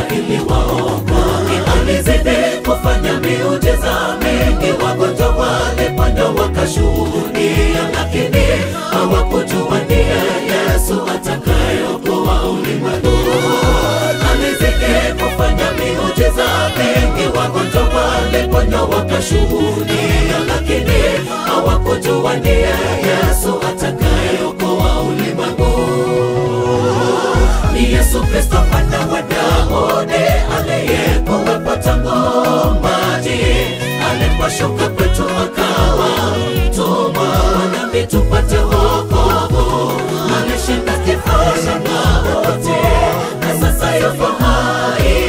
ili waokoke. Alizidi kufanya miujiza mingi, wagonjwa walipona wakashuhudia, lakini hawakujua ndiye Yesu atakayeokoa ulimwengu. Alizidi kufanya miujiza mingi, wagonjwa walipona wakashuhudia, lakini hawakujua ndiye Yesu atakayeokoa ulimwengu ni Yesu Kristo mwana wa Daudi aliyekuwepo tangu maji, aliposhuka kwetu akawa mtumwa nami tupate wokovu. Alishinda kifo cha mauti na sasa yupo hai,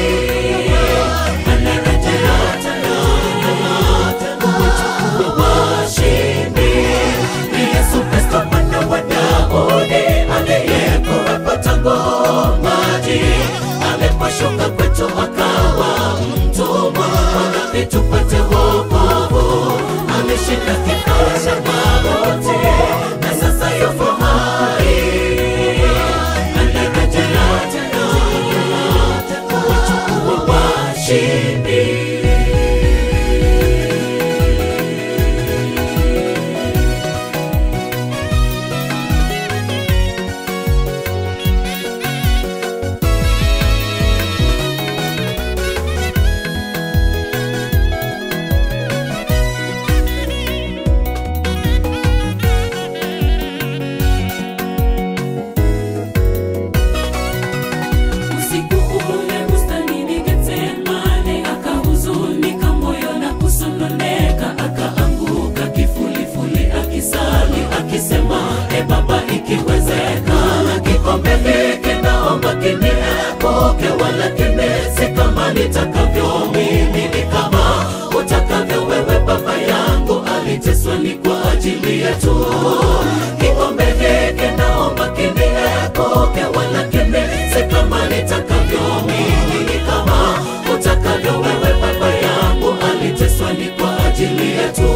anarejea tena kuwachukua washindi. Ni Yesu Kristo mwana wa Daudi aliyekuwepo tangu maji, aliposhuka kwetu akawa mtumwa nami tupate wokovu. Alishinda kifo cha mauti na sasa yupo hai, anarejea tena kuwachukua washindi. Usiku ule bustanini Getsemane, akahuzunika moyo na kusononeka, akaanguka kifulifuli akisali akisema, e Baba, ikiwezekana kikombe hiki naomba kiniepuke, walakini si kama nitakavyo mimi, ni kama utakavyo wewe. Baba yangu aliteswa ni kwa ajili yetu, kikombe hiki naomba kiniepuke, walakini si kama nitakavyo mimi, ni kama utakavyo wewe. Baba yangu aliteswa ni kwa ajili yetu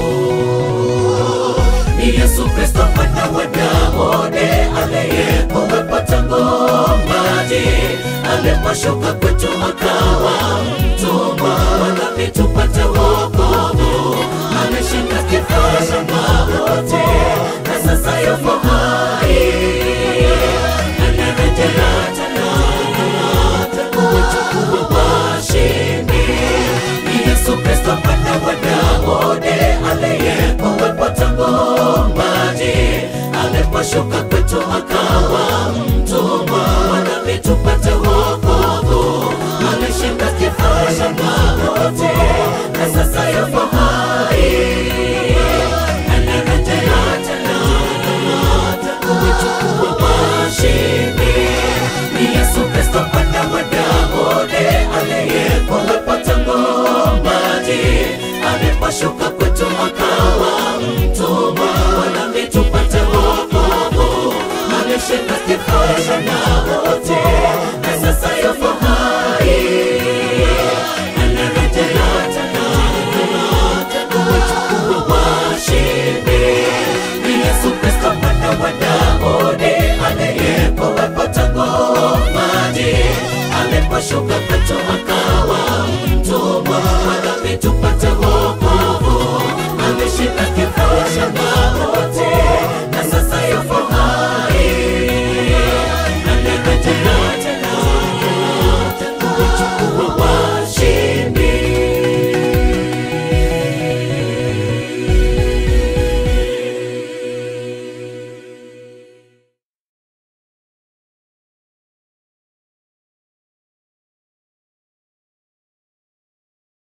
ni Yesu Kristo mwana wa Daudi aliyekuwepo tangu maji, aliposhuka kwetu akawa mtumwa nami tupate wokovu. Alishinda kifo cha mauti na sasa yupo hai, anarejea tena kuwachukua washindi. Ni Yesu Kristo mwana wa Daudi aliyekuwepo tangu maji, aliposhuka kwetu akawa mtumwa nami tupate wokovu. Alishinda kifo cha mauti na sasa yupo hai, anarejea tena kuwachukua washindi. Ni Yesu Kristo mwana wa Daudi aliyekuwepo tangu maji, aliposhuka kwetu akawa mtumwa nami tupate wokovu. Alishinda kifo cha mauti na sasa yupo hai, anarejea tena kuwachukua washindi. Ni Yesu Kristo mwana wa Daudi aliyekuwepo tangu maji, aliposhuka